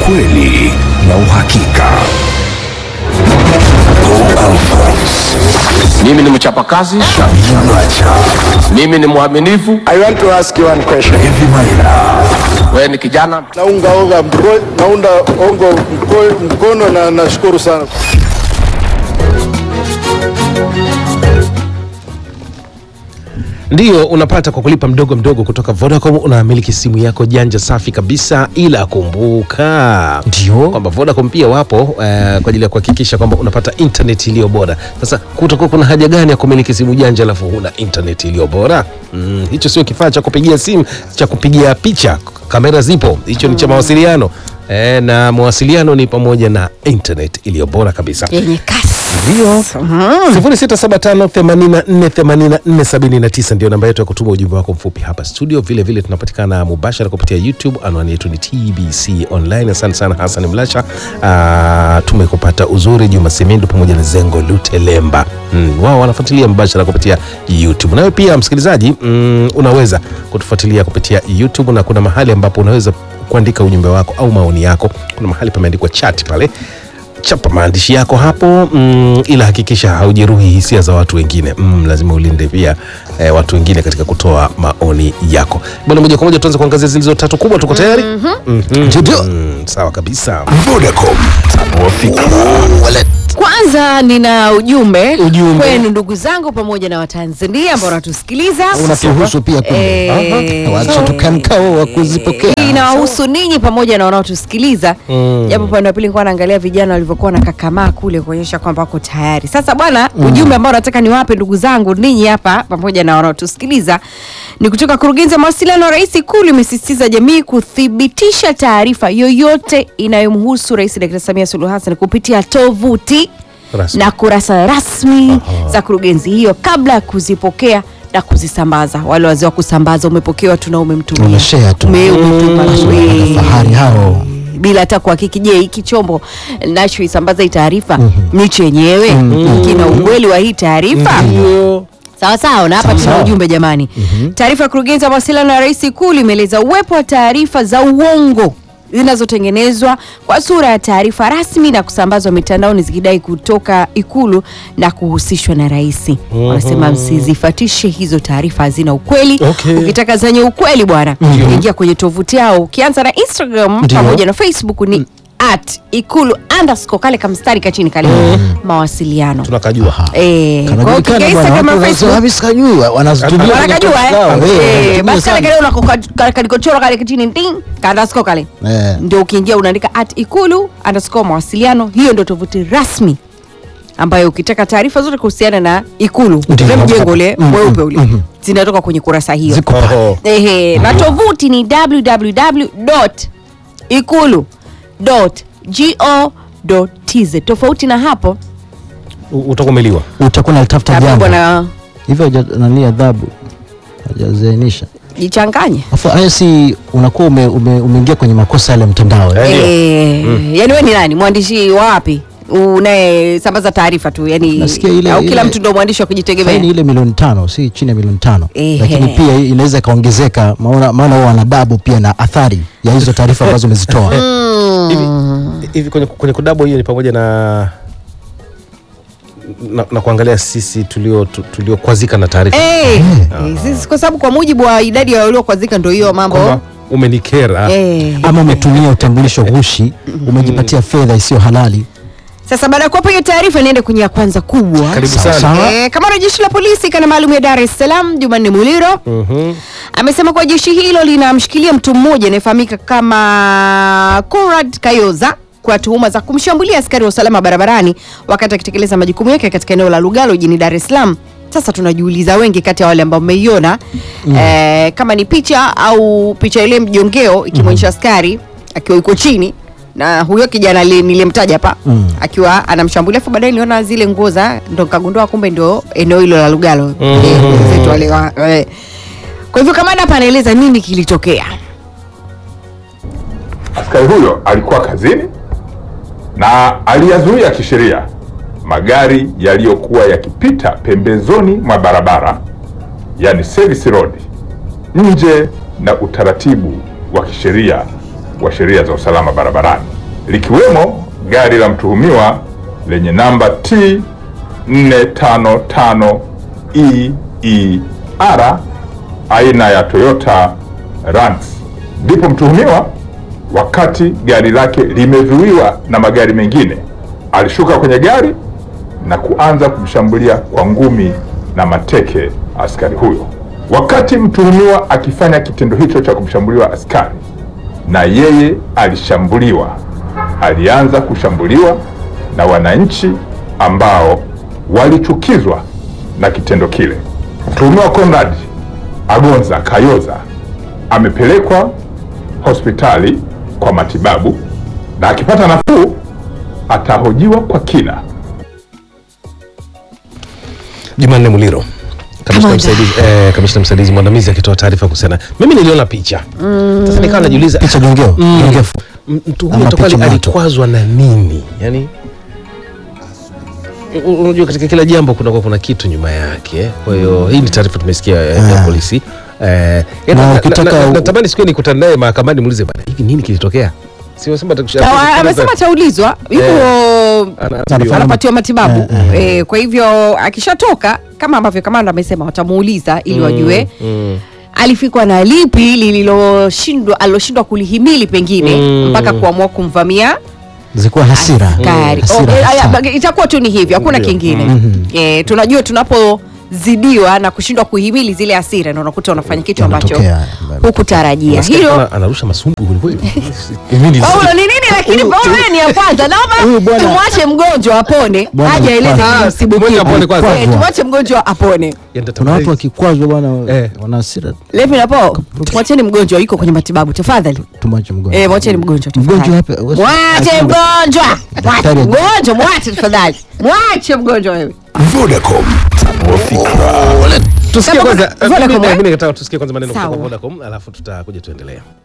ukweli na uhakika. Mimi ni mchapakazi, mimi ni mwaminifu. I want to ask you one question. Hivi Maina Wewe ni kijana Naunga onga mko- naunda ongo mko- mkono na nashukuru sana. Ndiyo, unapata kwa kulipa mdogo mdogo kutoka Vodacom. Unamiliki simu yako janja safi kabisa, ila kumbuka Ndio. kwamba Vodacom pia wapo eh, kwa ajili ya kuhakikisha kwamba unapata internet iliyo bora. Sasa kutakuwa kuna haja gani ya kumiliki simu janja alafu huna internet iliyo bora? Mm, hicho sio kifaa cha kupigia simu, cha kupigia picha. Kamera zipo, hicho ni cha mawasiliano eh, na mawasiliano ni pamoja na internet iliyo bora kabisa. yenye kasi Ndio. 0675848479 ndio namba yetu ya kutuma ujumbe wako mfupi hapa studio. Vile vile tunapatikana mubashara kupitia YouTube, anwani yetu ni TBC Online. Asante sana Hassan Mlasha. Ah, tumekupata uzuri Juma Semindu pamoja na Zengo Lutelemba. Mm, wao wanafuatilia mubashara kupitia YouTube. Nawe pia msikilizaji, mm, unaweza kutufuatilia kupitia YouTube na kuna mahali ambapo unaweza kuandika ujumbe wako au maoni yako. Kuna mahali pameandikwa chat pale chapa maandishi yako hapo mm, ila hakikisha haujeruhi hisia za watu wengine mm, lazima ulinde pia eh, watu wengine katika kutoa maoni yako bwana moja kwa moja tuanze kuangazia zilizo tatu kubwa tuko tayari mm-hmm. mm, sawa kabisa Vodacom, tanua fikra. kwanza nina ujumbe, Ujumbe. kwenu ndugu zangu pamoja na watanzania ambao wanatusikiliza unatuhusu pia kumbe. Eh, Wacha so- tukae mkao wa kuzipokea. hii inawahusu ninyi pamoja na wanaotusikiliza japo upande wa pili nilikuwa naangalia vijana walivyokuwa na kakamaa kule kuonyesha kwamba wako tayari sasa bwana ujumbe ambao nataka niwape ndugu zangu ninyi hapa pamoja na wanaotusikiliza ni kutoka kurugenzi ya mawasiliano ya rais ikulu imesisitiza jamii kuthibitisha taarifa yoyote inayomhusu rais dkt samia suluhu hassan kupitia tovuti Rasmi. na kurasa rasmi za kurugenzi hiyo kabla ya kuzipokea na kuzisambaza wale wazee wa kusambaza umepokewa tu na umemtumia Umeshare tu. Ume- umetupa tu. Eh, Fahari hao. bila hata kuhakiki je hiki chombo nachoisambaza hii taarifa ni chenyewe kina ukweli wa hii taarifa sawa sawa na hapa tuna sawa. ujumbe jamani taarifa ya kurugenzi ya mawasiliano ya rais ikulu imeeleza uwepo wa taarifa za uongo zinazotengenezwa kwa sura ya taarifa rasmi na kusambazwa mitandaoni zikidai kutoka ikulu na kuhusishwa na rais wanasema msizifatishe hizo taarifa hazina ukweli Okay. ukitaka zenye ukweli bwana ingia kwenye tovuti yao ukianza na instagram Ndio. pamoja na facebook ni at ikulu underscore kale kamstari kachini kale mawasiliano tunakajua Eh, kwa hiyo Kanajulikana ukiingia bwana. Instagram na Watu Facebook, wanasema, "Mimi sikajua." Wanazitumia kwenye wanakajua akaunti zao. eh? Eh, Eh, wanatumia basi kale sana. kale unako- kalikochoro kale kichini ting kandasko kale Eh. ndio ukiingia unaandika at ikulu underscore mawasiliano hiyo ndio tovuti rasmi ambayo ukitaka taarifa zote kuhusiana na ikulu Ndio. ule mjengo ule Mm, mweupe mm, ule mm. zinatoka kwenye kurasa hiyo Ziko pale. Oho. Ehe, na tovuti ni www.ikulu.go.tz. Tofauti na hapo U- utakumeliwa Utakuwa unalitafuta hapo jambo. bwana Hivyo haja- nani adhabu. Hajazainisha. jichanganye. Afu haya si unakuwa ume- ume- umeingia kwenye makosa yale ya mtandao. eh? Eh, ndio. Eh, yani wewe ni nani? Mwandishi wa wapi? Unayesambaza taarifa tu yani Nasikia ile- au kila ile- mtu ndio mwandishi wa Faini kujitegemea? ile milioni tano si chini ya milioni tano Ehe. lakini pia inaweza ikaongezeka maana maana huwa wanadabu pia na athari ya hizo taarifa ambazo umezitoa hivi hivi kwenye, kwenye kudabo hiyo ni pamoja na na, na kuangalia sisi tulio tu- tuliokwazika na taarifa Eh, eh, sisi kwa sababu kwa mujibu wa idadi ya waliokwazika ndio hiyo mambo. kwamba umenikera Eh. ama umetumia utambulisho ghushi umejipatia fedha isiyo halali Sasa baada ya kuwapa hiyo taarifa, niende kwenye ya kwanza kubwa. karibu Sawa, sana sawa. Eh, kamanda wa jeshi la polisi kanda maalum ya Dar es Salaam Jumanne Muliro Mhm. amesema kuwa jeshi hilo linamshikilia mtu mmoja anayefahamika kama Conrad Kayoza kwa tuhuma za kumshambulia askari wa usalama barabarani wakati akitekeleza majukumu yake katika eneo la Lugalo jijini Dar es Salaam. Sasa tunajiuliza wengi kati ya wale ambao mmeiona eh, kama ni picha au picha ile mjongeo ikimwonyesha askari akiwa yuko chini na huyo kijana ali- nilimtaja hapa Mm. akiwa anamshambulia afu baadaye niliona zile nguo za ndo nikagundua kumbe ndio eneo hilo la Lugalo Eh, wenzetu wale wa- eh. Kwa hivyo kamanda hapa anaeleza nini kilitokea. Askari huyo alikuwa kazini na aliyazuia kisheria magari yaliyokuwa yakipita pembezoni mwa barabara, yani service road, nje na utaratibu wa kisheria wa sheria za usalama barabarani. likiwemo gari la mtuhumiwa lenye namba T 455 EER aina ya Toyota Rants. Ndipo mtuhumiwa wakati gari lake limezuiwa na magari mengine, alishuka kwenye gari na kuanza kumshambulia kwa ngumi na mateke askari huyo. Wakati mtuhumiwa akifanya kitendo hicho cha kumshambuliwa askari, na yeye alishambuliwa, alianza kushambuliwa na wananchi ambao walichukizwa na kitendo kile. Mtuhumiwa Conrad Agonza Kayoza amepelekwa hospitali kwa matibabu na akipata nafuu atahojiwa kwa kina. Jumanne Muliro kamishna Kamanda. msaidizi, eh, kamishna msaidizi mwandamizi akitoa taarifa kuhusiana. Mimi niliona picha sasa, nikawa najiuliza picha jongeo Mm. jongefu m- mtuhumiwa Ama toka picha ali- moto. alikwazwa na nini? Yani u- unajua katika kila jambo kuna kuna kitu nyuma yake. Kwa hiyo hii ni taarifa tumesikia eh, ya Ah. polisi. Eh, Na na- na- ukitaka na- na- u- natamani siku hiyo nikutane naye mahakamani muulize bana, hivi nini kilitokea? Si wasema atakusha- Tawa- amesema ataulizwa yuko Ana- anapatiwa matibabu eh, kwa hivyo akishatoka kama ambavyo kamanda amesema watamuuliza ili wajue mm. alifikwa na lipi lililoshindwa aliloshindwa kulihimili pengine Mm. mpaka kuamua kumvamia zilikuwa hasira askari. Hasira, Oh, eh, hasira. aya, itakuwa tu ni hivyo hakuna Ndio. kingine eh, tunajua tunapozidiwa na kushindwa kuhimili zile hasira ndo unakuta unafanya kitu ambacho Yanatokea. hukutarajia Nasikia hilo kama anarusha masumbu kweli kweli. Mimi Paulo ni nini lakini Paulo wewe ni ya kwanza Huyu naomba bwana- tumwache mgonjwa apone Bwana aje aeleze kwanza. kimsibukie Ngoja apone kwanza. Eh, tumwache mgonjwa apone kuna watu wakikwazwa bwana Eh. wana hasira levi napo tumwacheni mgonjwa yuko kwenye matibabu tafadhali tumwache mgonjwa eh mwacheni mgonjwa mgonjwa tafadhali hapa wasi- mwache asi- mgonjwa mwache Daktari- mgonjwa mwache tafadhali mwache mgonjwa wewe Vodacom, tanua fikra. tusikie Kama- kwanza Vodacom, mimi- eh? mimi nataka tusikie kwanza maneno kutoka Sawa. Vodacom alafu tutakuja tuendelea.